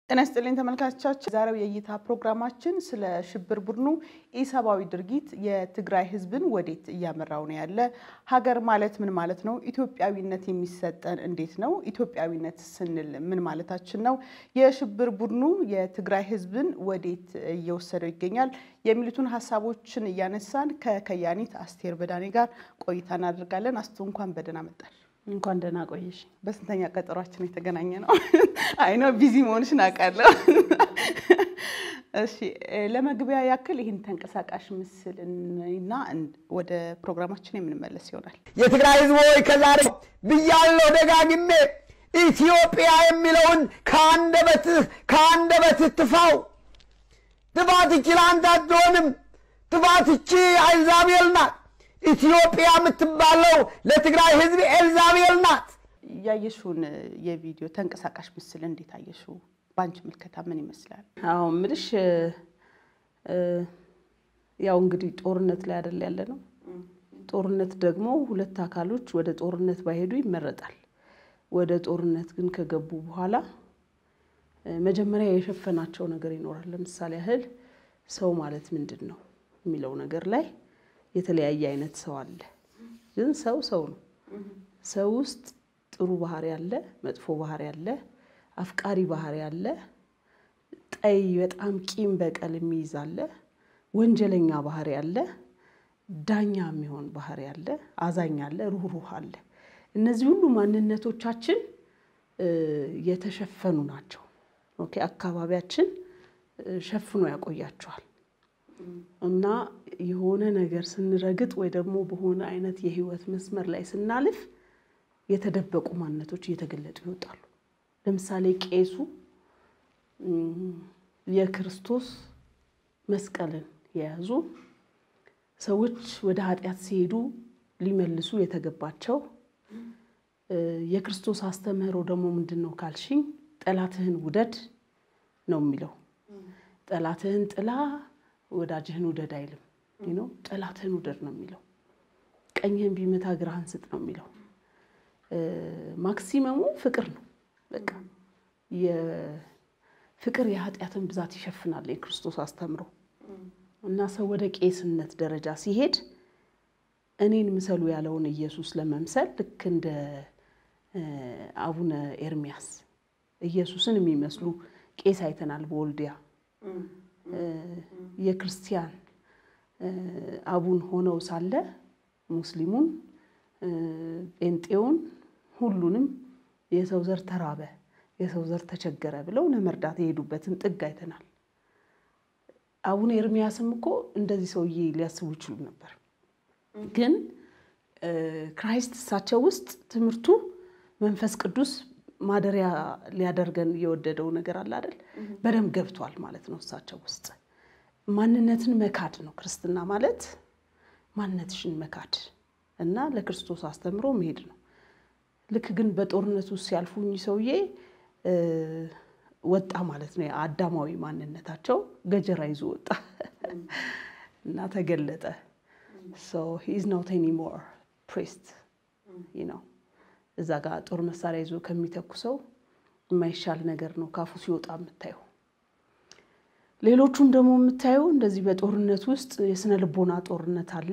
ጤና ይስጥልኝ ተመልካቾቻችን፣ ዛሬው የእይታ ፕሮግራማችን ስለ ሽብር ቡድኑ ኢሰብአዊ ድርጊት የትግራይ ሕዝብን ወዴት እያመራው ነው ያለ፣ ሀገር ማለት ምን ማለት ነው፣ ኢትዮጵያዊነት የሚሰጠን እንዴት ነው፣ ኢትዮጵያዊነት ስንል ምን ማለታችን ነው፣ የሽብር ቡድኑ የትግራይ ሕዝብን ወዴት እየወሰደው ይገኛል የሚሉትን ሀሳቦችን እያነሳን ከከያኒት አስቴር በዳኔ ጋር ቆይታ እናደርጋለን። አስቱ እንኳን በደህና መጣሽ። እንኳን ደህና ቆየሽ። በስንተኛ ቀጠሯችን የተገናኘ ነው? አይ ነው ቢዚ መሆንሽን አውቃለሁ። እሺ ለመግቢያ ያክል ይህን ተንቀሳቃሽ ምስል እና ወደ ፕሮግራማችን የምንመለስ ይሆናል። የትግራይ ህዝብ ሆይ ከዛሬ ብያለሁ ደጋግሜ ኢትዮጵያ የሚለውን ከአንደበትህ ከአንደበትህ ትፋው። ጥፋት እቺ ለአንተ አትሆንም። ጥፋት እቺ ኤልዛቤል ናት። ኢትዮጵያ የምትባለው ለትግራይ ህዝብ ኤልዛቤል ናት። ያየሽውን የቪዲዮ ተንቀሳቃሽ ምስል እንዴት አየሽው? በአንቺ ምልከታ ምን ይመስላል? አዎ ምልሽ ያው እንግዲህ ጦርነት ላይ አይደል ያለ ነው። ጦርነት ደግሞ ሁለት አካሎች ወደ ጦርነት ባይሄዱ ይመረጣል። ወደ ጦርነት ግን ከገቡ በኋላ መጀመሪያ የሸፈናቸው ነገር ይኖራል። ለምሳሌ ያህል ሰው ማለት ምንድን ነው የሚለው ነገር ላይ የተለያየ አይነት ሰው አለ። ግን ሰው ሰው ነው። ሰው ውስጥ ጥሩ ባህሪ አለ፣ መጥፎ ባህሪ አለ፣ አፍቃሪ ባህሪ አለ፣ ጠይ በጣም ቂም በቀል የሚይዝ አለ፣ ወንጀለኛ ባህሪ አለ፣ ዳኛ የሚሆን ባህሪ አለ፣ አዛኝ አለ፣ ሩህሩህ አለ። እነዚህ ሁሉ ማንነቶቻችን የተሸፈኑ ናቸው። ኦኬ አካባቢያችን ሸፍኖ ያቆያቸዋል። እና የሆነ ነገር ስንረግጥ ወይ ደግሞ በሆነ አይነት የህይወት መስመር ላይ ስናልፍ የተደበቁ ማንነቶች እየተገለጡ ይወጣሉ። ለምሳሌ ቄሱ የክርስቶስ መስቀልን የያዙ ሰዎች ወደ ኃጢአት ሲሄዱ ሊመልሱ የተገባቸው የክርስቶስ አስተምህሮ ደግሞ ምንድን ነው ካልሽኝ፣ ጠላትህን ውደድ ነው የሚለው። ጠላትህን ጥላ ወዳጅህን ውደድ አይልም ነው። ጠላትህን ውደድ ነው የሚለው። ቀኝህን ቢመታ ግራህን ስጥ ነው የሚለው። ማክሲመሙ ፍቅር ነው። በቃ የፍቅር የኃጢአትን ብዛት ይሸፍናል የክርስቶስ አስተምሮ እና ሰው ወደ ቄስነት ደረጃ ሲሄድ እኔን ምሰሉ ያለውን ኢየሱስ ለመምሰል ልክ እንደ አቡነ ኤርሚያስ ኢየሱስን የሚመስሉ ቄስ አይተናል በወልዲያ የክርስቲያን አቡን ሆነው ሳለ ሙስሊሙን፣ ጴንጤውን ሁሉንም የሰው ዘር ተራበ፣ የሰው ዘር ተቸገረ ብለው ለመርዳት የሄዱበትን ጥግ አይተናል። አቡነ ኤርሚያስም እኮ እንደዚህ ሰውዬ ሊያስቡ ይችሉ ነበር። ግን ክራይስት እሳቸው ውስጥ ትምህርቱ መንፈስ ቅዱስ ማደሪያ ሊያደርገን የወደደው ነገር አለ አይደል? በደንብ ገብቷል ማለት ነው እሳቸው ውስጥ ማንነትን መካድ ነው ክርስትና ማለት ማንነትሽን መካድ እና ለክርስቶስ አስተምሮ መሄድ ነው። ልክ ግን በጦርነት ውስጥ ሲያልፉ እኚህ ሰውዬ ወጣ ማለት ነው። አዳማዊ ማንነታቸው ገጀራ ይዞ ወጣ እና ተገለጠ። ሂዝ ኖት ኤኒሞር ፕሪስት ነው። እዛ ጋር ጦር መሳሪያ ይዞ ከሚተኩሰው የማይሻል ነገር ነው ካፉ ሲወጣ የምታየው። ሌሎቹም ደግሞ የምታየው እንደዚህ በጦርነት ውስጥ የስነ ልቦና ጦርነት አለ።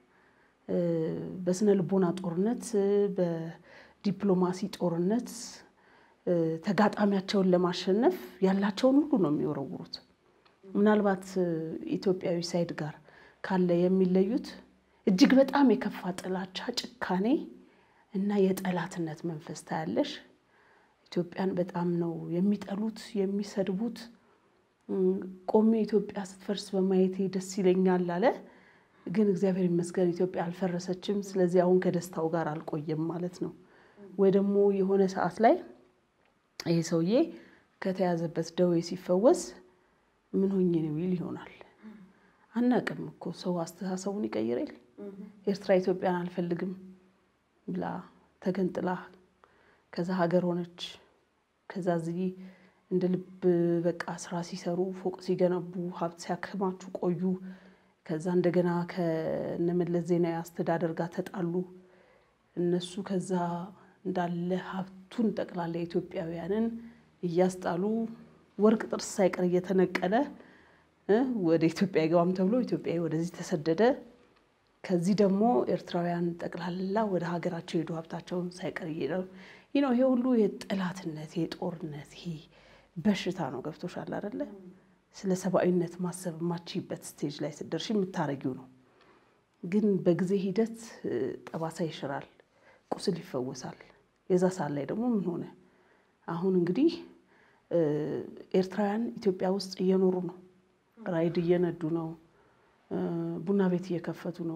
በስነ ልቦና ጦርነት፣ በዲፕሎማሲ ጦርነት ተጋጣሚያቸውን ለማሸነፍ ያላቸውን ሁሉ ነው የሚወረውሩት። ምናልባት ኢትዮጵያዊ ሳይድ ጋር ካለ የሚለዩት እጅግ በጣም የከፋ ጥላቻ፣ ጭካኔ እና የጠላትነት መንፈስ ታያለሽ። ኢትዮጵያን በጣም ነው የሚጠሉት የሚሰድቡት። ቆሜ ኢትዮጵያ ስትፈርስ በማየቴ ደስ ይለኛል አለ። ግን እግዚአብሔር ይመስገን ኢትዮጵያ አልፈረሰችም። ስለዚህ አሁን ከደስታው ጋር አልቆየም ማለት ነው። ወይ ደግሞ የሆነ ሰዓት ላይ ይሄ ሰውዬ ከተያዘበት ደዌ ሲፈወስ ምን ሆኜ ነው ይል ይሆናል። አናቅም እኮ ሰው አስተሳሰቡን ይቀይራል። ኤርትራ ኢትዮጵያን አልፈልግም ብላ ተገንጥላ ከዛ ሀገር ሆነች። ከዛ እዚህ እንደ ልብ በቃ ስራ ሲሰሩ ፎቅ ሲገነቡ ሀብት ሲያከማቹ ቆዩ። ከዛ እንደገና ከነመለስ ዜናዊ አስተዳደር ጋር ተጣሉ። እነሱ ከዛ እንዳለ ሀብቱን ጠቅላላ ኢትዮጵያውያንን እያስጣሉ ወርቅ ጥርስ ሳይቀር እየተነቀለ ወደ ኢትዮጵያ አይገባም ተብሎ ኢትዮጵያዊ ወደዚህ ተሰደደ። ከዚህ ደግሞ ኤርትራውያን ጠቅላላ ወደ ሀገራቸው ሄዱ ሀብታቸውን ሳይቀር እየሄደ ነው። ይሄ ሁሉ የጠላትነት የጦርነት ይሄ በሽታ ነው። ገብቶሻል አይደለ? ስለ ሰብአዊነት ማሰብ የማችይበት ስቴጅ ላይ ስትደርሺ የምታረጊው ነው። ግን በጊዜ ሂደት ጠባሳ ይሽራል፣ ቁስል ይፈወሳል። የዛ ሰዓት ላይ ደግሞ ምን ሆነ? አሁን እንግዲህ ኤርትራውያን ኢትዮጵያ ውስጥ እየኖሩ ነው። ራይድ እየነዱ ነው። ቡና ቤት እየከፈቱ ነው።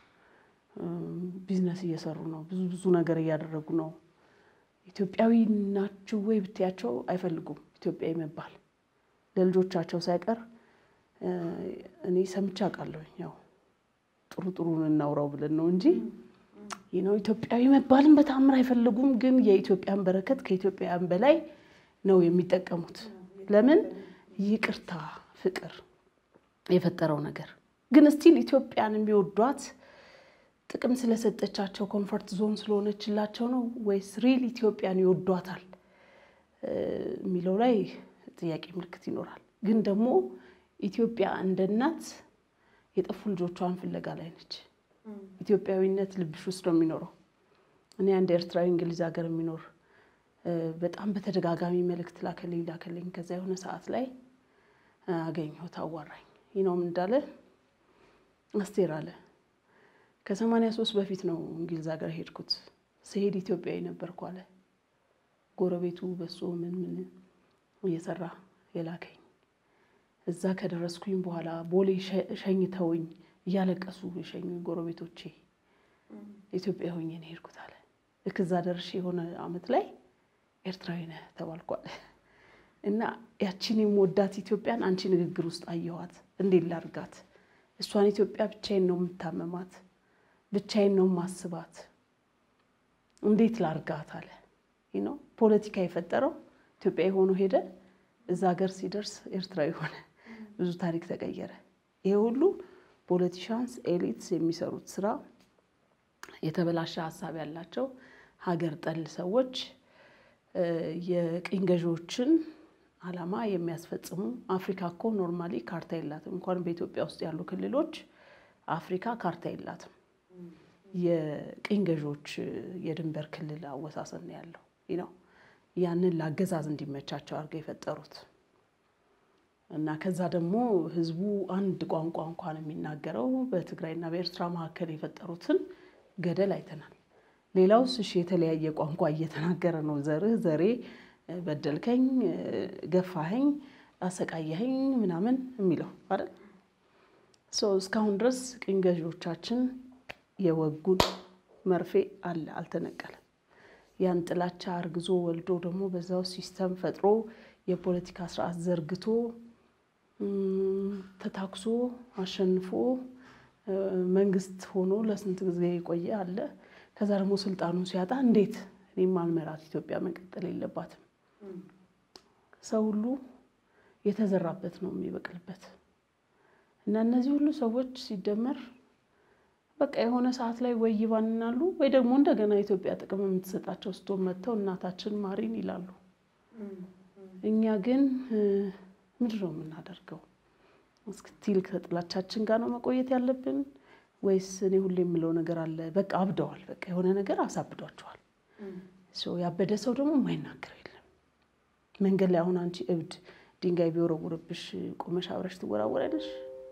ቢዝነስ እየሰሩ ነው። ብዙ ብዙ ነገር እያደረጉ ነው። ኢትዮጵያዊ ናችሁ ወይ ብትያቸው አይፈልጉም ኢትዮጵያዊ መባል ለልጆቻቸው ሳይቀር እኔ ሰምቼ አውቃለሁ። ያው ጥሩ ጥሩን እናውራው ብለን ነው እንጂ ይህ ነው ኢትዮጵያዊ መባልን በታምር አይፈልጉም። ግን የኢትዮጵያን በረከት ከኢትዮጵያውያን በላይ ነው የሚጠቀሙት። ለምን? ይቅርታ፣ ፍቅር የፈጠረው ነገር ግን ስቲል ኢትዮጵያን የሚወዷት ጥቅም ስለሰጠቻቸው ኮንፈርት ዞን ስለሆነችላቸው ነው ወይስ ሪል ኢትዮጵያን ይወዷታል የሚለው ላይ ጥያቄ ምልክት ይኖራል። ግን ደግሞ ኢትዮጵያ እንደ እናት የጠፉ ልጆቿን ፍለጋ ላይ ነች። ኢትዮጵያዊነት ልብሽ ውስጥ ነው የሚኖረው። እኔ አንድ ኤርትራዊ እንግሊዝ ሀገር የሚኖር በጣም በተደጋጋሚ መልእክት ላከልኝ ላከልኝ። ከዛ የሆነ ሰዓት ላይ አገኘሁት፣ አዋራኝ። ይህ ነው ምን እንዳለ አስቴር አለ ከሰማንያ ሶስት በፊት ነው እንግሊዝ ሀገር ሄድኩት። ስሄድ ኢትዮጵያዊ ነበርኩ አለ። ጎረቤቱ በሶ ምን ምን እየሰራ የላከኝ እዛ ከደረስኩኝ በኋላ ቦሌ ሸኝተውኝ እያለቀሱ የሸኙኝ ጎረቤቶቼ ኢትዮጵያ ሆኜ ነው ሄድኩት አለ። ልክ እዛ ደርሼ የሆነ አመት ላይ ኤርትራዊ ነህ ተባልኳል። እና ያቺን የምወዳት ኢትዮጵያን አንቺ ንግግር ውስጥ አየኋት። እንዴት ላርጋት? እሷን ኢትዮጵያ ብቻዬን ነው የምታመማት፣ ብቻዬን ነው ማስባት። እንዴት ላርጋት አለ ነው ፖለቲካ የፈጠረው ኢትዮጵያዊ ሆኖ ሄደ። እዛ ሀገር ሲደርስ ኤርትራዊ ሆነ። ብዙ ታሪክ ተቀየረ። ይሄ ሁሉ ፖለቲሻንስ ኤሊትስ የሚሰሩት ስራ የተበላሸ ሀሳብ ያላቸው ሀገር ጠል ሰዎች የቅኝ ገዢዎችን ዓላማ የሚያስፈጽሙ። አፍሪካ እኮ ኖርማሊ ካርታ የላትም። እንኳን በኢትዮጵያ ውስጥ ያሉ ክልሎች አፍሪካ ካርታ የላትም። የቅኝ ገዢዎች የድንበር ክልል አወሳሰን ነው ያለው ነው ያንን ለአገዛዝ እንዲመቻቸው አድርገው የፈጠሩት እና ከዛ ደግሞ ህዝቡ አንድ ቋንቋ እንኳን የሚናገረው በትግራይና በኤርትራ መካከል የፈጠሩትን ገደል አይተናል። ሌላውስ እሺ የተለያየ ቋንቋ እየተናገረ ነው። ዘርህ ዘሬ በደልከኝ፣ ገፋኸኝ፣ አሰቃየኸኝ ምናምን የሚለው አይደል? እስካሁን ድረስ ቅኝ ገዢዎቻችን የወጉን መርፌ አለ አልተነቀለም። ያን ጥላቻ አርግዞ ወልዶ ደግሞ በዛው ሲስተም ፈጥሮ የፖለቲካ ስርዓት ዘርግቶ ተታክሶ አሸንፎ መንግስት ሆኖ ለስንት ጊዜ የቆየ አለ። ከዛ ደግሞ ስልጣኑን ሲያጣ እንዴት እኔም አልመራት ኢትዮጵያ መቀጠል የለባትም። ሰው ሁሉ የተዘራበት ነው የሚበቅልበት እና እነዚህ ሁሉ ሰዎች ሲደመር በቃ የሆነ ሰዓት ላይ ወይ ይባንናሉ ወይ ደግሞ እንደገና ኢትዮጵያ ጥቅም የምትሰጣቸው ስቶ መጥተው እናታችን ማሪን ይላሉ። እኛ ግን ምንድን ነው የምናደርገው? እስክቲል ከጥላቻችን ጋር ነው መቆየት ያለብን ወይስ እኔ ሁሌ የምለው ነገር አለ። በቃ አብደዋል። በቃ የሆነ ነገር አሳብዷቸዋል። ያበደ ሰው ደግሞ የማይናገረው የለም። መንገድ ላይ አሁን አንቺ እብድ ድንጋይ ቢወረውርብሽ ቆመሽ አብረሽ ትወራወሪያለሽ?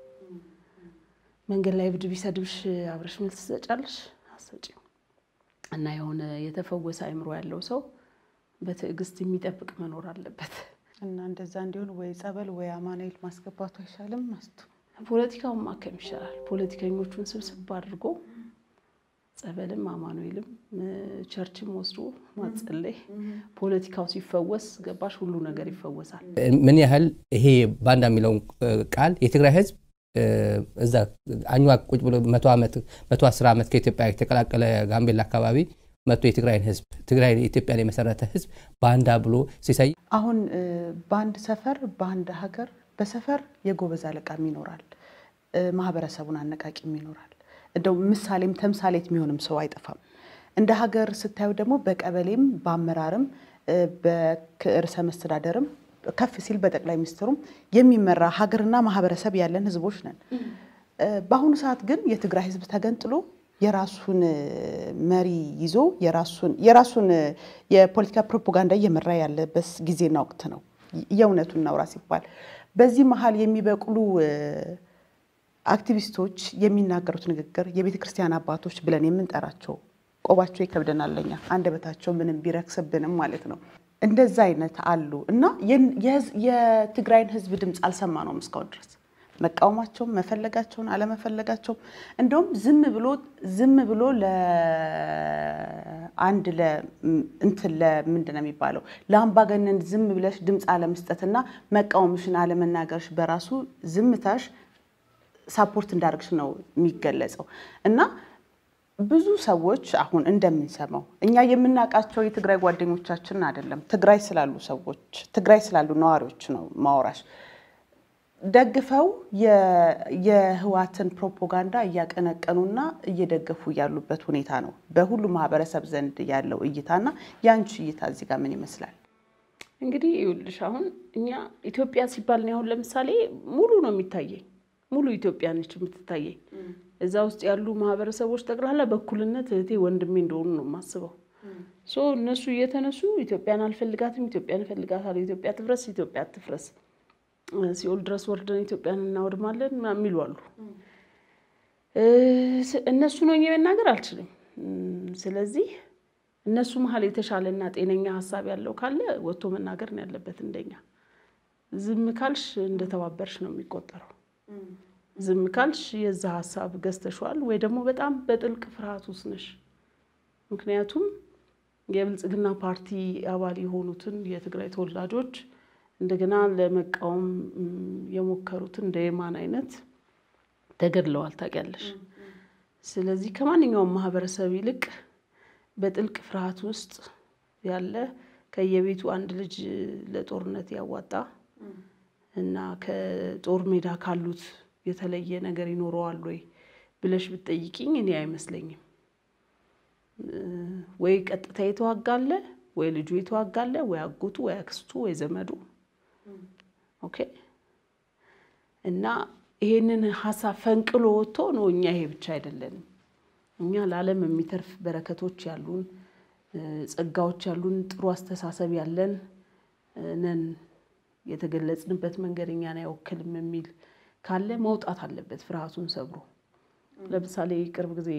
መንገድ ላይ እብድ ቢሰድብሽ አብረሽ መልስ ትሰጫለሽ? አትሰጪም። እና የሆነ የተፈወሰ አይምሮ ያለው ሰው በትዕግስት የሚጠብቅ መኖር አለበት። እና እንደዛ እንዲሆን ወይ ጸበል ወይ አማኑኤል ማስገባቱ አይሻልም? መስቱ ፖለቲካውን ማከም ይሻላል። ፖለቲከኞቹን ስብስብ አድርጎ ጸበልም አማኑኤልም ቸርችም ወስዶ ማጸለይ፣ ፖለቲካው ሲፈወስ ገባሽ ሁሉ ነገር ይፈወሳል። ምን ያህል ይሄ ባንዳ የሚለውን ቃል የትግራይ ህዝብ እዛ አኝዋክ ቁጭ ብሎ መቶ ዓመት መቶ አስር ዓመት ከኢትዮጵያ የተቀላቀለ ጋምቤላ አካባቢ መቶ የትግራይን ህዝብ ትግራይ ኢትዮጵያን የመሰረተ ህዝብ ባንዳ ብሎ ሲሳይ አሁን በአንድ ሰፈር በአንድ ሀገር በሰፈር የጎበዝ አለቃም ይኖራል፣ ማህበረሰቡን አነቃቂም ይኖራል። እንደው ምሳሌም ተምሳሌት የሚሆንም ሰው አይጠፋም። እንደ ሀገር ስታዩ ደግሞ በቀበሌም በአመራርም በርዕሰ መስተዳደርም ከፍ ሲል በጠቅላይ ሚኒስትሩም የሚመራ ሀገርና ማህበረሰብ ያለን ህዝቦች ነን። በአሁኑ ሰዓት ግን የትግራይ ህዝብ ተገንጥሎ የራሱን መሪ ይዞ የራሱን የፖለቲካ ፕሮፓጋንዳ እየመራ ያለበት ጊዜና ወቅት ነው። የእውነቱን እናውራ ሲባል በዚህ መሀል የሚበቅሉ አክቲቪስቶች የሚናገሩት ንግግር የቤተ ክርስቲያን አባቶች ብለን የምንጠራቸው ቆባቸው ይከብደናል ለኛ አንደበታቸው ምንም ቢረክስብንም ማለት ነው። እንደዛ አይነት አሉ እና የትግራይን ህዝብ ድምፅ አልሰማነውም እስካሁን ድረስ መቃወማቸውም መፈለጋቸውን አለመፈለጋቸውም እንደውም ዝም ብሎ ዝም ብሎ ለአንድ እንትን ለምንድን ነው የሚባለው ለአምባገነን ዝም ብለሽ ድምፅ አለመስጠትና መቃወምሽን አለመናገርሽ በራሱ ዝምታሽ ሳፖርት እንዳደርግሽ ነው የሚገለጸው እና ብዙ ሰዎች አሁን እንደምንሰማው እኛ የምናውቃቸው የትግራይ ጓደኞቻችን አይደለም፣ ትግራይ ስላሉ ሰዎች ትግራይ ስላሉ ነዋሪዎች ነው ማወራሽ ደግፈው የህዋትን ፕሮፓጋንዳ እያቀነቀኑና እየደገፉ ያሉበት ሁኔታ ነው በሁሉ ማህበረሰብ ዘንድ ያለው እይታና የአንቺ እይታ እዚህ ጋር ምን ይመስላል? እንግዲህ ይኸውልሽ አሁን እኛ ኢትዮጵያ ሲባል እኔ አሁን ለምሳሌ ሙሉ ነው የሚታየኝ፣ ሙሉ ኢትዮጵያ ነች የምትታየኝ። እዛ ውስጥ ያሉ ማህበረሰቦች ጠቅላላ በእኩልነት እህቴ ወንድሜ እንደሆኑ ነው የማስበው። ሶ እነሱ እየተነሱ ኢትዮጵያን አልፈልጋትም፣ ኢትዮጵያን እፈልጋታለሁ፣ ኢትዮጵያ ትፍረስ፣ ኢትዮጵያ አትፍረስ ሲኦል ድረስ ወርደን ኢትዮጵያን እናወድማለን የሚሉ አሉ። እነሱ ነው መናገር አልችልም። ስለዚህ እነሱ መሀል የተሻለና ጤነኛ ሀሳብ ያለው ካለ ወጥቶ መናገር ነው ያለበት። እንደኛ ዝም ካልሽ እንደተባበርሽ ነው የሚቆጠረው። ዝም ካልሽ የዛ ሀሳብ ገዝተሸዋል ወይ ደግሞ በጣም በጥልቅ ፍርሃት ውስጥ ነሽ። ምክንያቱም የብልጽግና ፓርቲ አባል የሆኑትን የትግራይ ተወላጆች እንደገና ለመቃወም የሞከሩትን እንደ የማን አይነት ተገድለዋል ታውቂያለሽ። ስለዚህ ከማንኛውም ማህበረሰብ ይልቅ በጥልቅ ፍርሃት ውስጥ ያለ ከየቤቱ አንድ ልጅ ለጦርነት ያዋጣ እና ከጦር ሜዳ ካሉት የተለየ ነገር ይኖረዋል ወይ ብለሽ ብትጠይቂኝ እኔ አይመስለኝም። ወይ ቀጥታ የተዋጋለ ወይ ልጁ የተዋጋለ ወይ አጎቱ ወይ አክስቱ ወይ ዘመዱ ኦኬ እና ይሄንን ሀሳብ ፈንቅሎ ወጥቶ ነው። እኛ ይሄ ብቻ አይደለንም። እኛ ለዓለም የሚተርፍ በረከቶች ያሉን ጸጋዎች ያሉን ጥሩ አስተሳሰብ ያለን ነን። የተገለጽንበት መንገድ እኛን አይወክልም የሚል ካለ መውጣት አለበት ፍርሃቱን ሰብሮ። ለምሳሌ ቅርብ ጊዜ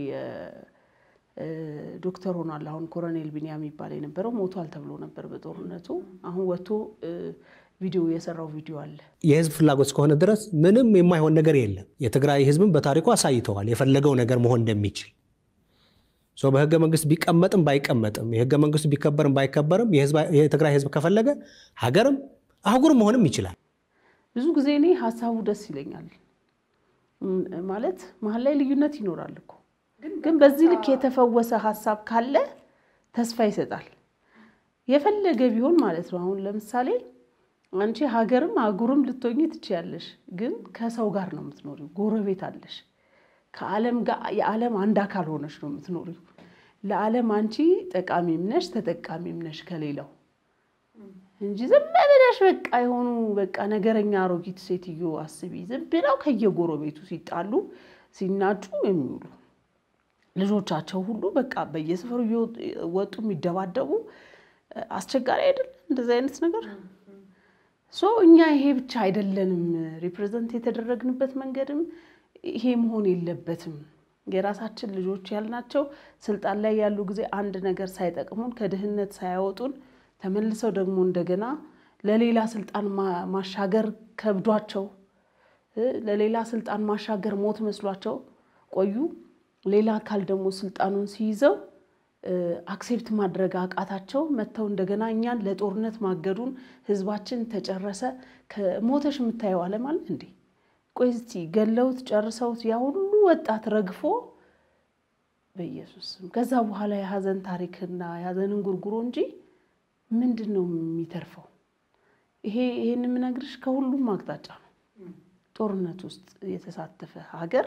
ዶክተር ሆኗል። አሁን ኮሎኔል ቢኒያም የሚባል የነበረው ሞቷል ተብሎ ነበር በጦርነቱ። አሁን ወጥቶ ቪዲዮ የሰራው ቪዲዮ አለ። የህዝብ ፍላጎት እስከሆነ ድረስ ምንም የማይሆን ነገር የለም። የትግራይ ህዝብን በታሪኩ አሳይተዋል የፈለገው ነገር መሆን እንደሚችል። በህገ መንግስት ቢቀመጥም ባይቀመጥም የህገ መንግስቱ ቢከበርም ባይከበርም የትግራይ ህዝብ ከፈለገ ሀገርም አህጉር መሆንም ይችላል። ብዙ ጊዜ እኔ ሀሳቡ ደስ ይለኛል። ማለት መሀል ላይ ልዩነት ይኖራል እኮ ግን በዚህ ልክ የተፈወሰ ሀሳብ ካለ ተስፋ ይሰጣል። የፈለገ ቢሆን ማለት ነው። አሁን ለምሳሌ አንቺ ሀገርም አህጉርም ልትሆኚ ትችያለሽ፣ ግን ከሰው ጋር ነው የምትኖሪው። ጎረቤት አለሽ። ከዓለም ጋር የዓለም አንድ አካል ሆነሽ ነው የምትኖሪው። ለዓለም አንቺ ጠቃሚም ነሽ ተጠቃሚም ነሽ ከሌላው እንጂ ዝም ብለሽ በቃ የሆኑ በቃ ነገረኛ አሮጊት ሴትዮ አስቢ። ዝም ብለው ከየጎረቤቱ ሲጣሉ ሲናጩ የሚውሉ ልጆቻቸው ሁሉ በቃ በየሰፈሩ እየወጡ የሚደባደቡ አስቸጋሪ አይደለም እንደዚህ አይነት ነገር ሶ እኛ ይሄ ብቻ አይደለንም። ሪፕሬዘንት የተደረግንበት መንገድም ይሄ መሆን የለበትም። የራሳችን ልጆች ያልናቸው ስልጣን ላይ ያሉ ጊዜ አንድ ነገር ሳይጠቅሙን ከድህነት ሳያወጡን ተመልሰው ደግሞ እንደገና ለሌላ ስልጣን ማሻገር ከብዷቸው ለሌላ ስልጣን ማሻገር ሞት መስሏቸው ቆዩ። ሌላ አካል ደግሞ ስልጣኑን ሲይዘው አክሴፕት ማድረግ አቃታቸው። መጥተው እንደገና እኛን ለጦርነት ማገዱን ህዝባችን ተጨረሰ። ከሞተሽ የምታየው ዓለም አለ እንዴ? ቆይ እስቲ ገለውት ጨርሰውት ያ ሁሉ ወጣት ረግፎ በኢየሱስ ስም ከዛ በኋላ የሀዘን ታሪክና የሀዘንን ጉርጉሮ እንጂ ምንድን ነው የሚተርፈው? ይሄ ይሄን የምነግርሽ ከሁሉም አቅጣጫ ነው። ጦርነት ውስጥ የተሳተፈ ሀገር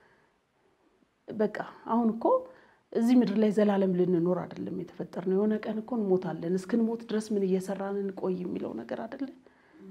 በቃ አሁን እኮ እዚህ ምድር ላይ ዘላለም ልንኖር አይደለም የተፈጠርነው። የሆነ ቀን እኮ እንሞታለን። እስክንሞት ድረስ ምን እየሰራን እንቆይ የሚለው ነገር አይደለም።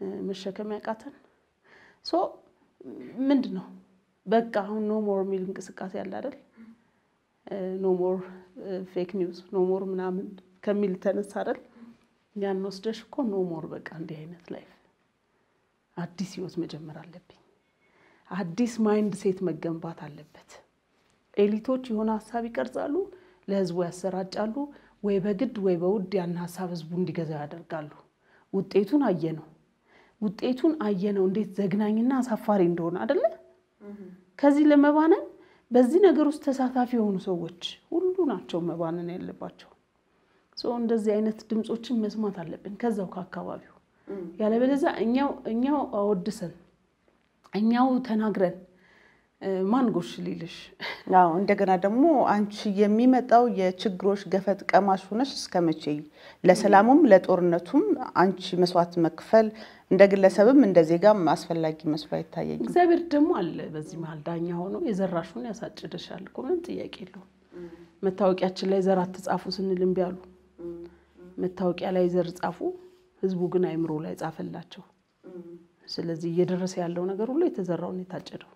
መሸከም ያቃተን ሶ ምንድን ነው በቃ አሁን ኖ ሞር የሚል እንቅስቃሴ አለ አይደል? ኖ ሞር ፌክ ኒውስ ኖ ሞር ምናምን ከሚል ተነሳ አይደል? ያን ወስደሽ እኮ ኖ ሞር በቃ እንዲህ አይነት ላይፍ አዲስ ህይወት መጀመር አለብኝ። አዲስ ማይንድ ሴት መገንባት አለበት። ኤሊቶች የሆነ ሀሳብ ይቀርጻሉ፣ ለህዝቡ ያሰራጫሉ። ወይ በግድ ወይ በውድ ያን ሀሳብ ህዝቡ እንዲገዛው ያደርጋሉ። ውጤቱን አየነው። ውጤቱን አየነው እንዴት ዘግናኝና አሳፋሪ እንደሆነ አደለ? ከዚህ ለመባነን በዚህ ነገር ውስጥ ተሳታፊ የሆኑ ሰዎች ሁሉ ናቸው መባነን ያለባቸው። እንደዚህ አይነት ድምፆችን መስማት አለብን ከዛው ከአካባቢው። ያለበለዚያ እኛው እኛው አወድሰን እኛው ተናግረን ማን ጎሽ ሊልሽ? አዎ እንደገና ደግሞ አንቺ የሚመጣው የችግሮች ገፈት ቀማሽ ሆነሽ እስከ መቼ? ለሰላሙም ለጦርነቱም አንቺ መስዋዕት መክፈል እንደ ግለሰብም እንደ ዜጋም አስፈላጊ መስሎ አይታየኝም። እግዚአብሔር ደግሞ አለ በዚህ መሀል ዳኛ ሆኖ የዘራሹን ያሳጭድሻል እኮ ምንም ጥያቄ የለውም። መታወቂያችን ላይ ዘር አትጻፉ ስንል እምቢ አሉ። መታወቂያ ላይ ዘር ጻፉ፣ ህዝቡ ግን አይምሮ ላይ ጻፈላቸው። ስለዚህ እየደረሰ ያለው ነገር ሁሉ የተዘራውን የታጨደው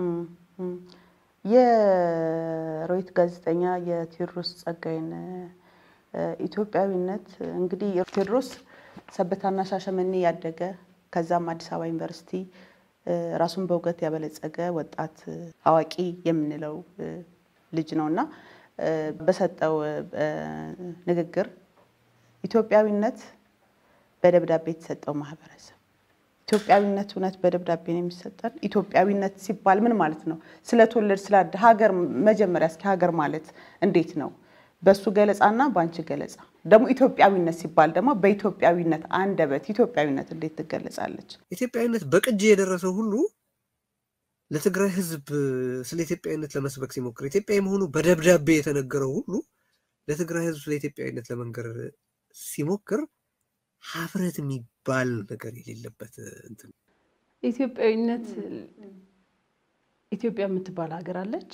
የሮይት ጋዜጠኛ የቴዎድሮስ ጸጋዬን ኢትዮጵያዊነት እንግዲህ ቴዎድሮስ ሰበታና ሻሸመኔ ያደገ ከዛም አዲስ አበባ ዩኒቨርሲቲ ራሱን በእውቀት ያበለጸገ ወጣት አዋቂ የምንለው ልጅ ነው እና በሰጠው ንግግር ኢትዮጵያዊነት በደብዳቤ የተሰጠው ማህበረሰብ ኢትዮጵያዊነት እውነት በደብዳቤ ነው የሚሰጠን? ኢትዮጵያዊነት ሲባል ምን ማለት ነው? ስለተወለድ ስላደ ሀገር መጀመሪያ እስኪ ሀገር ማለት እንዴት ነው? በሱ ገለጻና በአንቺ ገለጻ ደግሞ ኢትዮጵያዊነት ሲባል ደግሞ በኢትዮጵያዊነት አንደበት ኢትዮጵያዊነት እንዴት ትገለጻለች? ኢትዮጵያዊነት በቅጂ የደረሰው ሁሉ ለትግራይ ሕዝብ ስለ ኢትዮጵያዊነት ለመስበክ ሲሞክር ኢትዮጵያዊ መሆኑ በደብዳቤ የተነገረው ሁሉ ለትግራይ ሕዝብ ስለ ኢትዮጵያዊነት ለመንገር ሲሞክር ሀፍረት የሚባል ነገር የሌለበት እንትን ኢትዮጵያዊነት ኢትዮጵያ የምትባል ሀገር አለች።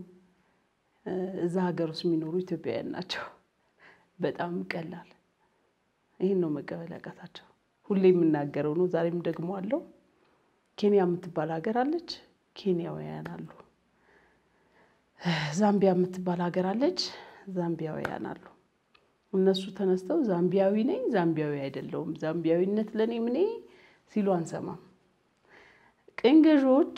እዛ ሀገር ውስጥ የሚኖሩ ኢትዮጵያውያን ናቸው። በጣም ቀላል። ይህን ነው መቀበል ያቃታቸው። ሁሌ የምናገረው ነው፣ ዛሬም ደግሞ አለው። ኬንያ የምትባል ሀገር አለች፣ ኬንያውያን አሉ። ዛምቢያ የምትባል ሀገር አለች፣ ዛምቢያውያን አሉ። እነሱ ተነስተው ዛምቢያዊ ነኝ፣ ዛምቢያዊ አይደለውም፣ ዛምቢያዊነት ለእኔ ምኔ ሲሉ አንሰማም። ቅኝ ገዢዎች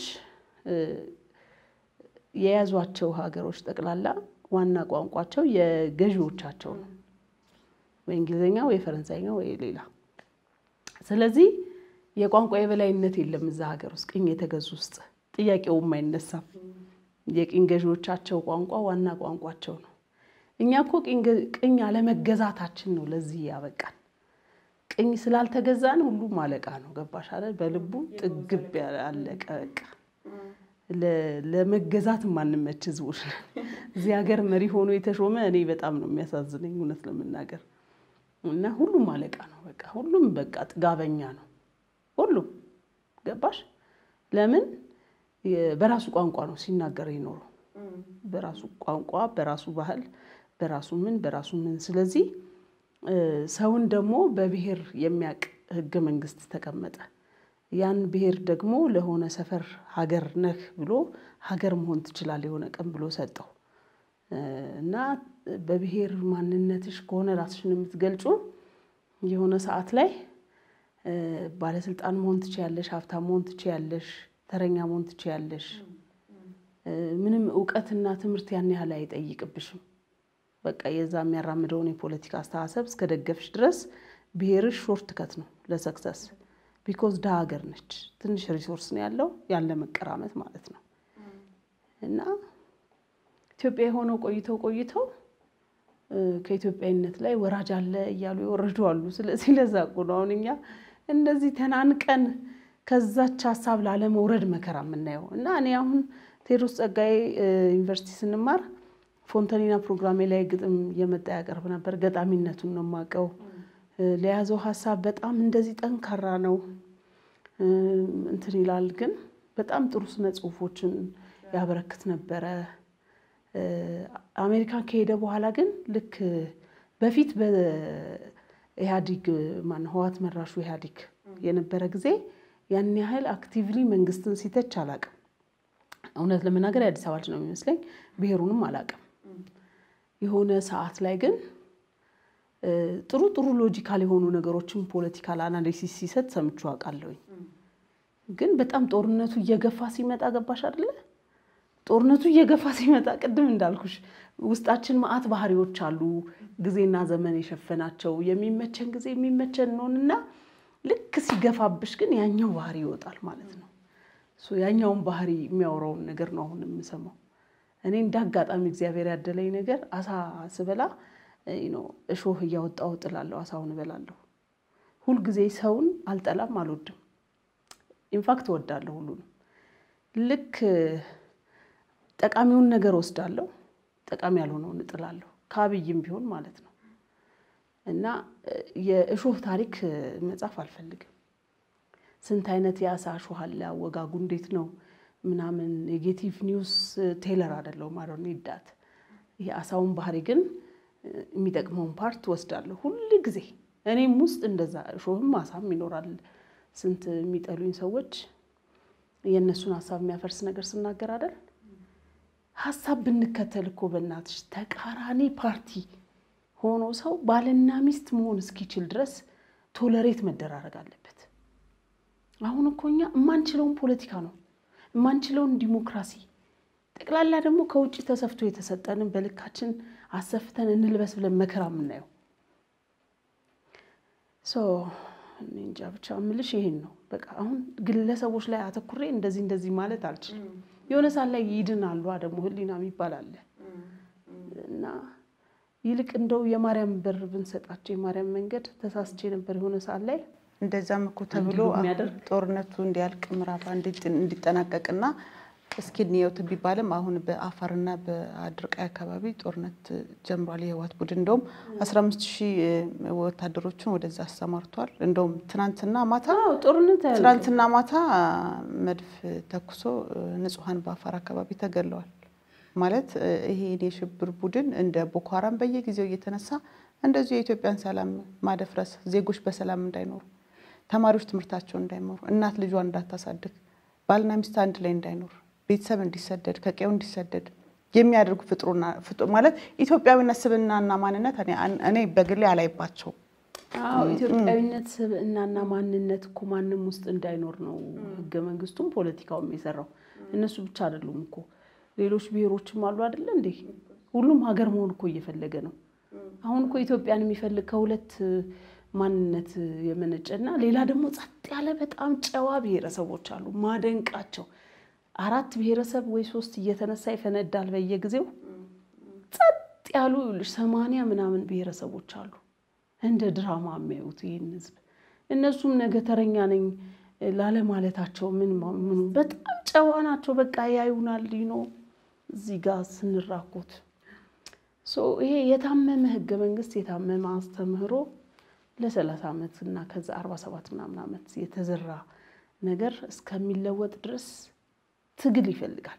የያዟቸው ሀገሮች ጠቅላላ ዋና ቋንቋቸው የገዢዎቻቸው ነው፣ ወይ እንግሊዝኛ ወይ ፈረንሳይኛ ወይ ሌላ። ስለዚህ የቋንቋ የበላይነት የለም እዛ ሀገር ውስጥ ቅኝ የተገዙ ውስጥ ጥያቄውም አይነሳም። የቅኝ ገዢዎቻቸው ቋንቋ ዋና ቋንቋቸው ነው። እኛ እኮ ቅኝ አለመገዛታችን ነው ለዚህ ያበቃን። ቅኝ ስላልተገዛን ሁሉም አለቃ ነው። ገባሽ አይደል? በልቡ ጥግብ አለቀ በቃ። ለመገዛት ማንመች ህዝቦች ነን። እዚህ ሀገር መሪ ሆኖ የተሾመ እኔ በጣም ነው የሚያሳዝነኝ እውነት ለመናገር እና ሁሉም አለቃ ነው በቃ ሁሉም በቃ ጥጋበኛ ነው ሁሉም ገባሽ ለምን በራሱ ቋንቋ ነው ሲናገር የኖረው በራሱ ቋንቋ በራሱ ባህል በራሱ ምን በራሱ ምን ስለዚህ ሰውን ደግሞ በብሔር የሚያውቅ ህገ መንግስት ተቀመጠ ያን ብሔር ደግሞ ለሆነ ሰፈር ሀገር ነህ ብሎ ሀገር መሆን ትችላለህ የሆነ ቀን ብሎ ሰጠው እና በብሔር ማንነትሽ ከሆነ ራስሽን የምትገልጩ የሆነ ሰዓት ላይ ባለስልጣን መሆን ትችያለሽ፣ ሀብታም መሆን ትችያለሽ፣ ተረኛ መሆን ትችያለሽ። ምንም እውቀትና ትምህርት ያን ያህል አይጠይቅብሽም። በቃ የዛ የሚያራምደውን የፖለቲካ አስተሳሰብ እስከ ደገፍሽ ድረስ ብሔርሽ ሾርት ከት ነው ለሰክሰስ ቢኮዝ ድሃ ሀገር ነች። ትንሽ ሪሶርስ ነው ያለው ያለ መቀራመት ማለት ነው። እና ኢትዮጵያ የሆነው ቆይተው ቆይተው ከኢትዮጵያዊነት ላይ ወራጅ አለ እያሉ የወረዱ አሉ። ስለዚህ ለዛ እኮ ነው አሁን እኛ እንደዚህ ተናንቀን ከዛች ሀሳብ ላለመውረድ መከራ የምናየው እና እኔ አሁን ቴዎድሮስ ጸጋዬ ዩኒቨርሲቲ ስንማር ፎንተኒና ፕሮግራሜ ላይ ግጥም እየመጣ ያቀርብ ነበር። ገጣሚነቱን ነው የማውቀው። ለያዘው ሀሳብ በጣም እንደዚህ ጠንካራ ነው እንትን ይላል። ግን በጣም ጥሩ ስነ ጽሁፎችን ያበረክት ነበረ። አሜሪካን ከሄደ በኋላ ግን ልክ በፊት በኢህአዲግ ማነው ህዋት መራሹ ኢህአዲግ የነበረ ጊዜ ያን ያህል አክቲቭሊ መንግስትን ሲተች አላቅም። እውነት ለመናገር የአዲስ አበባ ልጅ ነው የሚመስለኝ። ብሔሩንም አላቅም። የሆነ ሰዓት ላይ ግን ጥሩ ጥሩ ሎጂካል የሆኑ ነገሮችን ፖለቲካል አናሊሲስ ሲሰጥ ሰምቼ አውቃለሁኝ። ግን በጣም ጦርነቱ እየገፋ ሲመጣ ገባሽ አይደለ? ጦርነቱ እየገፋ ሲመጣ ቅድም እንዳልኩሽ ውስጣችን መዓት ባህሪዎች አሉ፣ ጊዜና ዘመን የሸፈናቸው የሚመቸን ጊዜ የሚመቸን ነውንና ልክ ሲገፋብሽ ግን ያኛው ባህሪ ይወጣል ማለት ነው። ያኛውን ባህሪ የሚያወራውን ነገር ነው አሁን የምሰማው። እኔ እንደ አጋጣሚ እግዚአብሔር ያደለኝ ነገር አሳ ስበላ እሾህ እያወጣሁ ጥላለሁ፣ አሳውን እበላለሁ። ሁልጊዜ ሰውን አልጠላም፣ አልወድም። ኢንፋክት እወዳለሁ ሁሉንም። ልክ ጠቃሚውን ነገር ወስዳለሁ፣ ጠቃሚ ያልሆነውን እጥላለሁ። ከአብይም ቢሆን ማለት ነው። እና የእሾህ ታሪክ መጻፍ አልፈልግም። ስንት አይነት የአሳ እሾህ አለ፣ አወጋጉ እንዴት ነው ምናምን። ኔጌቲቭ ኒውስ ቴለር አይደለሁም። አሮ ኒዳት የአሳውን ባህሪ ግን የሚጠቅመውን ፓርት ወስዳለሁ ሁል ጊዜ። እኔም ውስጥ እንደዛ እሾህም አሳም ይኖራል። ስንት የሚጠሉኝ ሰዎች የእነሱን ሀሳብ የሚያፈርስ ነገር ስናገር አይደል ሀሳብ ብንከተል እኮ በእናትሽ ተቃራኒ ፓርቲ ሆኖ ሰው ባልና ሚስት መሆን እስኪችል ድረስ ቶለሬት መደራረግ አለበት። አሁን እኮ እኛ የማንችለውን ፖለቲካ ነው የማንችለውን ዲሞክራሲ ጠቅላላ ደግሞ ከውጭ ተሰፍቶ የተሰጠንን በልካችን አሰፍተን እንልበስ ብለን መከራ የምናየው እንጃ ብቻ ምልሽ ይሄን ነው። በቃ አሁን ግለሰቦች ላይ አተኩሬ እንደዚህ እንደዚህ ማለት አልችልም። የሆነ ሰዓት ላይ ይድናሉ ደግሞ ህሊና የሚባል አለ እና ይልቅ እንደው የማርያም በር ብንሰጣቸው የማርያም መንገድ ተሳስቼ ነበር የሆነ ሰዓት ላይ እንደዛም እኮ ተብሎ ጦርነቱ እንዲያልቅ ምዕራፍ እንዲጠናቀቅና እስኪ እንየውት ቢባልም አሁን በአፋርና በአድርቃይ አካባቢ ጦርነት ጀምሯል። የህወሓት ቡድን እንደውም 15 ሺህ ወታደሮችን ወደዛ አሰማርቷል። እንደውም ትናንትና ማታ ጦርነት ትናንትና ማታ መድፍ ተኩሶ ንጹሐን በአፋር አካባቢ ተገለዋል። ማለት ይሄ የሽብር ቡድን እንደ ቦኮ ሀራም በየጊዜው እየተነሳ እንደዚሁ የኢትዮጵያን ሰላም ማደፍረስ፣ ዜጎች በሰላም እንዳይኖሩ፣ ተማሪዎች ትምህርታቸውን እንዳይማሩ፣ እናት ልጇን እንዳታሳድግ፣ ባልና ሚስት አንድ ላይ እንዳይኖር ቤተሰብ እንዲሰደድ ከቀዩ እንዲሰደድ የሚያደርጉ ፍጥሩና ማለት ኢትዮጵያዊነት ስብዕናና ማንነት እኔ በግሌ አላይባቸው። አዎ ኢትዮጵያዊነት ስብዕናና ማንነት እኮ ማንም ውስጥ እንዳይኖር ነው ህገ መንግስቱም ፖለቲካውም የሰራው። እነሱ ብቻ አይደሉም እኮ ሌሎች ብሔሮችም አሉ አይደለ እንዴ? ሁሉም ሀገር መሆን እኮ እየፈለገ ነው። አሁን እኮ ኢትዮጵያን የሚፈልግ ከሁለት ማንነት የመነጨና ሌላ ደግሞ ጸጥ ያለ በጣም ጨዋ ብሔረሰቦች አሉ ማደንቃቸው አራት ብሔረሰብ ወይ ሶስት እየተነሳ ይፈነዳል በየጊዜው። ጸጥ ያሉ ይኸውልሽ ሰማንያ ምናምን ብሔረሰቦች አሉ እንደ ድራማ የሚያዩት ይህን ህዝብ። እነሱም ነገ ተረኛ ነኝ ላለማለታቸው ምን ምኑ በጣም ጨዋ ናቸው። በቃ ያዩናል ነው እዚህ ጋር ስንራኮት ይሄ የታመመ ህገ መንግስት የታመመ አስተምህሮ ለሰላሳ ዓመት እና ከዛ አርባ ሰባት ምናምን ዓመት የተዘራ ነገር እስከሚለወጥ ድረስ ትግል ይፈልጋል።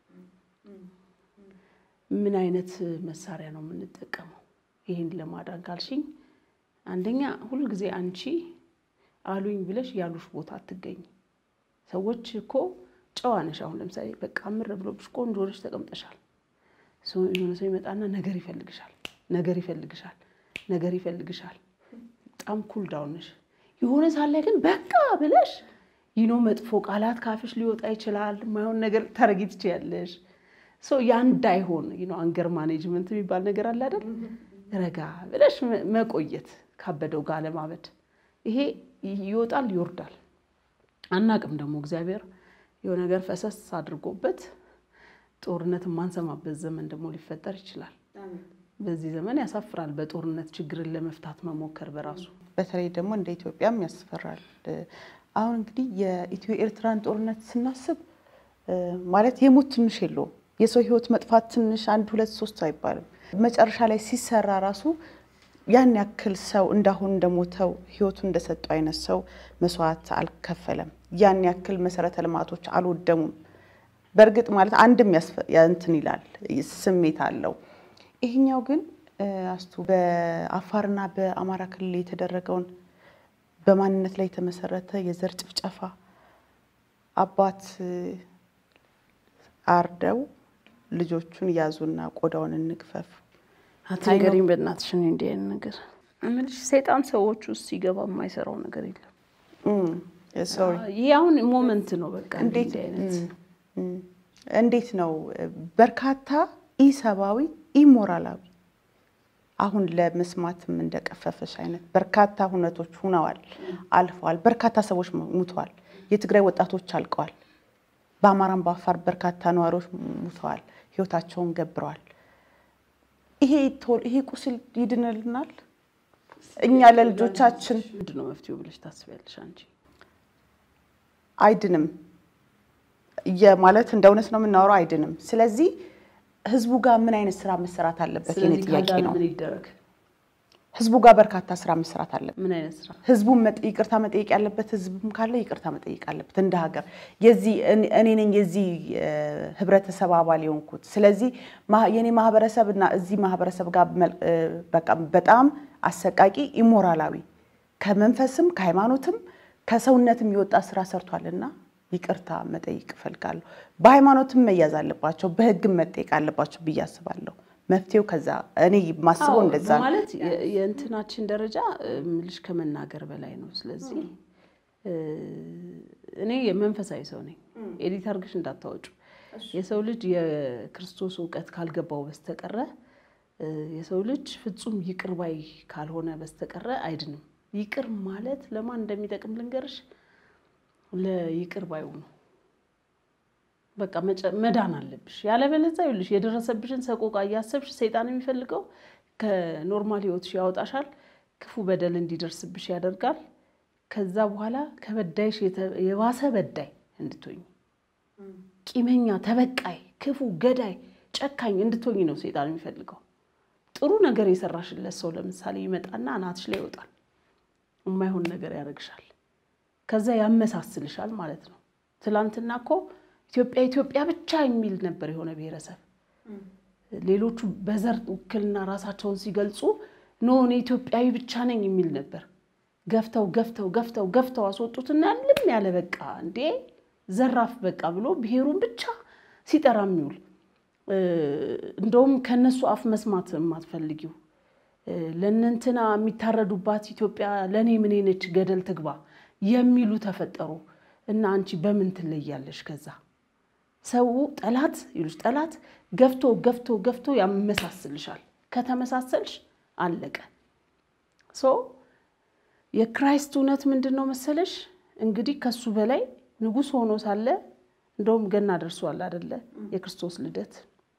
ምን አይነት መሳሪያ ነው የምንጠቀመው? ይህን ለማዳን ካልሽኝ፣ አንደኛ ሁልጊዜ አንቺ አሉኝ ብለሽ ያሉሽ ቦታ አትገኝ። ሰዎች እኮ ጨዋ ነሽ። አሁን ለምሳሌ በቃ ምር ብሎብሽ ቆንጆ ነሽ ተቀምጠሻል። የሆነ ሰው ይመጣና ነገር ይፈልግሻል፣ ነገር ይፈልግሻል፣ ነገር ይፈልግሻል። በጣም ኩል ዳውን ነሽ። የሆነ ሳለ ግን በቃ ብለሽ ይኖ መጥፎ ቃላት ካፍሽ ሊወጣ ይችላል። የማይሆን ነገር ታረጊ ትችያለሽ። ያ እንዳይሆን ይኖ አንገር ማኔጅመንት የሚባል ነገር አለ አይደል? ረጋ ብለሽ መቆየት ካበደው ጋር ለማበድ ይሄ ይወጣል ይወርዳል። አናቅም ደግሞ እግዚአብሔር የሆነ ነገር ፈሰስ አድርጎበት ጦርነት የማንሰማበት ዘመን ደግሞ ሊፈጠር ይችላል። በዚህ ዘመን ያሳፍራል። በጦርነት ችግርን ለመፍታት መሞከር በራሱ በተለይ ደግሞ እንደ ኢትዮጵያም ያስፈራል። አሁን እንግዲህ የኢትዮ ኤርትራን ጦርነት ስናስብ ማለት የሞት ትንሽ የለውም። የሰው ሕይወት መጥፋት ትንሽ አንድ ሁለት ሶስት አይባልም። መጨረሻ ላይ ሲሰራ ራሱ ያን ያክል ሰው እንዳሁን እንደሞተው ሕይወቱ እንደሰጠው አይነት ሰው መስዋዕት አልከፈለም። ያን ያክል መሰረተ ልማቶች አልወደሙም። በእርግጥ ማለት አንድም እንትን ይላል ስሜት አለው። ይሄኛው ግን አስቱ በአፋርና በአማራ ክልል የተደረገውን በማንነት ላይ የተመሰረተ የዘር ጭፍጨፋ አባት እ፣ አርደው ልጆቹን ያዙና ቆዳውን እንግፈፍ አትንገሪኝ በእናትሽ እኔ እንዲህ አይነት ነገር እምልሽ ሰይጣን ሰዎች ውስጥ ሲገባ የማይሰራው ነገር የለም። ሶሪ ይህ አሁን ሞመንት ነው በቃ እንዴት እንዲህ አይነት እም፣ እንዴት ነው በርካታ ኢሰብአዊ ኢሞራላዊ አሁን ለመስማትም እንደቀፈፈሽ አይነት በርካታ ሁነቶች ሁነዋል፣ አልፈዋል። በርካታ ሰዎች ሙተዋል። የትግራይ ወጣቶች አልቀዋል። በአማራም በአፋር በርካታ ነዋሪዎች ሙተዋል፣ ህይወታቸውን ገብረዋል። ይሄ ቶል ይሄ ቁስል ይድንልናል? እኛ ለልጆቻችን ምንድን ነው መፍትሄው ብለሽ ታስቢያለሽ አንቺ? አይድንም ማለት እንደ እውነት ነው የምናወራው፣ አይድንም። ስለዚህ ህዝቡ ጋር ምን አይነት ስራ መሰራት አለበት? የኔ ስለዚህ ጥያቄ ካዳነ ነው። ምን ይደረግ? ህዝቡ ጋር በርካታ ስራ መሰራት አለበት። ምን አይነት ስራ? ህዝቡን መጠ- ይቅርታ መጠየቅ ያለበት ህዝብም ካለ ይቅርታ መጠየቅ አለበት። እንደ ሀገር የዚህ እኔ- እኔ ነኝ የዚህ እ፣ ህብረተሰብ አባል የሆንኩት። ስለዚህ ማ- የኔ ማህበረሰብ እና እዚህ ማህበረሰብ ጋር መል- እ፣ በቃ በጣም አሰቃቂ ኢሞራላዊ ከመንፈስም ከሃይማኖትም ከሰውነትም የወጣ ስራ ሰርቷልና ይቅርታ መጠየቅ እፈልጋለሁ። በሃይማኖትም መያዝ አለባቸው፣ በህግም መጠየቅ አለባቸው ብዬ አስባለሁ። መፍትሄው ከዛ እኔ ማስበው አዎ፣ እንደዛ ነው። ማለት የ- የእንትናችን ደረጃ ምልሽ ከመናገር በላይ ነው። ስለዚህ እ፣ እኔ የመንፈሳዊ ሰው ነኝ። ኤዲት አድርገሽ እንዳታወጩ። የሰው ልጅ የክርስቶስ እውቀት ካልገባው በስተቀረ እ፣ የሰው ልጅ ፍጹም ይቅር ባይ ካልሆነ በስተቀረ አይድንም። ይቅር ማለት ለማን እንደሚጠቅም ልንገርሽ፣ ለይቅር ባዩ ነው። በቃ መጨ- መዳን አለብሽ። ያለበለዚያ ይኸውልሽ የደረሰብሽን ሰቆቃ እያሰብሽ ሰይጣን የሚፈልገው ከኖርማል ህይወትሽ ያወጣሻል፣ ክፉ በደል እንዲደርስብሽ ያደርጋል። ከዛ በኋላ ከበዳይሽ የተ- የባሰ በዳይ እንድትሆኝ፣ ቂመኛ፣ ተበቃይ፣ ክፉ፣ ገዳይ፣ ጨካኝ እንድትሆኝ ነው ሰይጣን የሚፈልገው። ጥሩ ነገር የሰራሽለት ሰው ለምሳሌ ይመጣና አናትሽ ላይ ይወጣል፣ የማይሆን ነገር ያደርግሻል። ከዛ ያመሳስልሻል ማለት ነው። ትላንትና እኮ ኢትዮጵያ ኢትዮጵያ ብቻ የሚል ነበር የሆነ ብሔረሰብ። ሌሎቹ በዘር ውክልና ራሳቸውን ሲገልጹ ኖ እኔ ኢትዮጵያዊ ብቻ ነኝ የሚል ነበር። ገፍተው ገፍተው ገፍተው ገፍተው አስወጡትና ልም ያለ በቃ እንዴ ዘራፍ በቃ ብሎ ብሔሩን ብቻ ሲጠራ የሚውል እ፣ እንደውም ከነሱ አፍ መስማት የማትፈልጊው እ፣ ለእነንትና የሚታረዱባት ኢትዮጵያ ለእኔ ምኔ ነች ገደል ትግባ የሚሉ ተፈጠሩ እና አንቺ በምን ትለያለሽ? ከዛ ሰው ጠላት ይሉሽ ጠላት ገፍቶ ገፍቶ ገፍቶ ያመሳስልሻል። ከተመሳሰልሽ አለቀ። ሶ የክራይስት እውነት ምንድን ነው መሰለሽ? እንግዲህ ከሱ በላይ ንጉሥ ሆኖ ሳለ እንደውም ገና ደርሷል አደለ? የክርስቶስ ልደት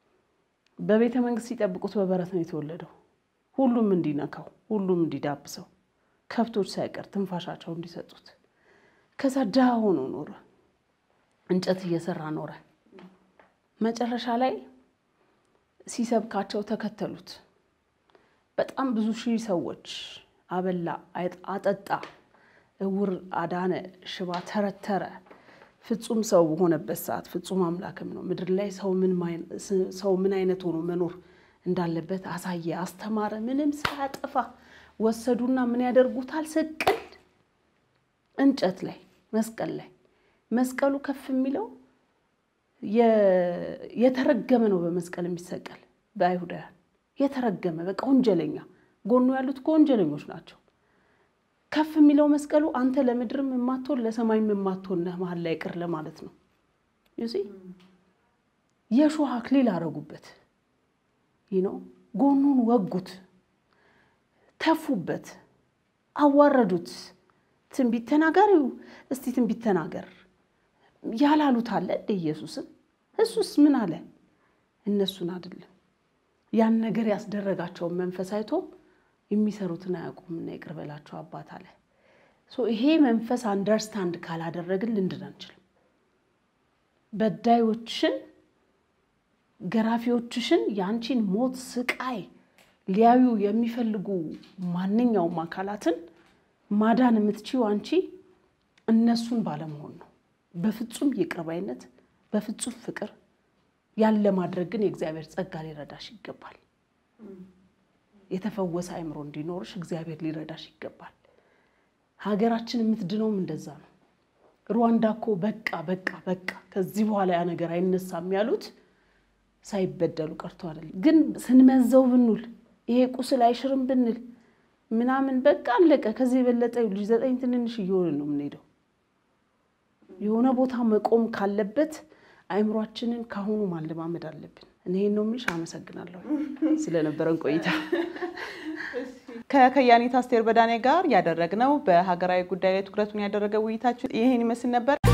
በቤተ መንግስት ሲጠብቁት በበረት ነው የተወለደው። ሁሉም እንዲነካው፣ ሁሉም እንዲዳብሰው፣ ከብቶች ሳይቀር ትንፋሻቸው እንዲሰጡት። ከዛ ድሃ ሆኖ ኖረ፣ እንጨት እየሰራ ኖረ። መጨረሻ ላይ ሲሰብካቸው ተከተሉት። በጣም ብዙ ሺህ ሰዎች አበላ፣ አይጥ- አጠጣ፣ እውር አዳነ፣ ሽባ ተረተረ። ፍጹም ሰው በሆነበት ሰዓት ፍጹም አምላክም ነው። ምድር ላይ ሰው ምን ማይ- ሰው ምን አይነት ሆኖ መኖር እንዳለበት አሳየ፣ አስተማረ። ምንም ሳያጠፋ ወሰዱና ምን ያደርጉታል? ስቅል እንጨት ላይ መስቀል ላይ መስቀሉ ከፍ የሚለው የ- የተረገመ ነው። በመስቀል የሚሰቀል በአይሁዳውያን የተረገመ በቃ ወንጀለኛ፣ ጎኑ ያሉት እኮ ወንጀለኞች ናቸው። ከፍ የሚለው መስቀሉ አንተ ለምድርም የማትሆን ለሰማይም የማትሆን ነህ መሀል ላይ ቅር ለማለት ነው። ዩሲ የእሾህ አክሊል አረጉበት። ይህ ነው ጎኑን ወጉት፣ ተፉበት፣ አዋረዱት። ትንቢት ተናጋሪው እስቲ ትንቢት ተናገር ያላሉት አለ እንደ ኢየሱስን እሱስ ምን አለ? እነሱን አይደለም ያን ነገር ያስደረጋቸውን መንፈስ አይቶ የሚሰሩትን አያውቁምና ይቅር በላቸው አባት አለ። ሶ ይሄ መንፈስ አንደርስታንድ ካላደረግን ልንድን አንችልም። በዳዮችሽን፣ ገራፊዎችሽን የአንቺን ሞት ስቃይ ሊያዩ የሚፈልጉ ማንኛውም አካላትን ማዳን የምትችይው አንቺ እነሱን ባለመሆን ነው። በፍጹም ይቅር ባይነት፣ በፍጹም ፍቅር ያለ ማድረግ ግን የእግዚአብሔር ጸጋ ሊረዳሽ ይገባል። የተፈወሰ አእምሮ እንዲኖርሽ እግዚአብሔር ሊረዳሽ ይገባል። ሀገራችን የምትድነውም እንደዛ ነው። ሩዋንዳ እኮ በቃ በቃ በቃ ከዚህ በኋላ ያ ነገር አይነሳም ያሉት ሳይበደሉ ቀርቶ አይደለም። ግን ስንመዘው ብንውል ይሄ ቁስል አይሽርም ብንል ምናምን በቃ አለቀ። ከዚህ የበለጠ ልጅ ዘጠኝ ትንንሽ እየሆንን ነው የምንሄደው። የሆነ ቦታ መቆም ካለበት አእምሯችንን ካሁኑ ማለማመድ አለብን። እኔ ይሄን ነው የምልሽ። አመሰግናለሁ ስለነበረን ቆይታ። ከከያኒት አስቴር በዳኔ ጋር ያደረግነው በሀገራዊ ጉዳይ ላይ ትኩረቱን ያደረገ ውይይታችን ይህን ይመስል ነበር።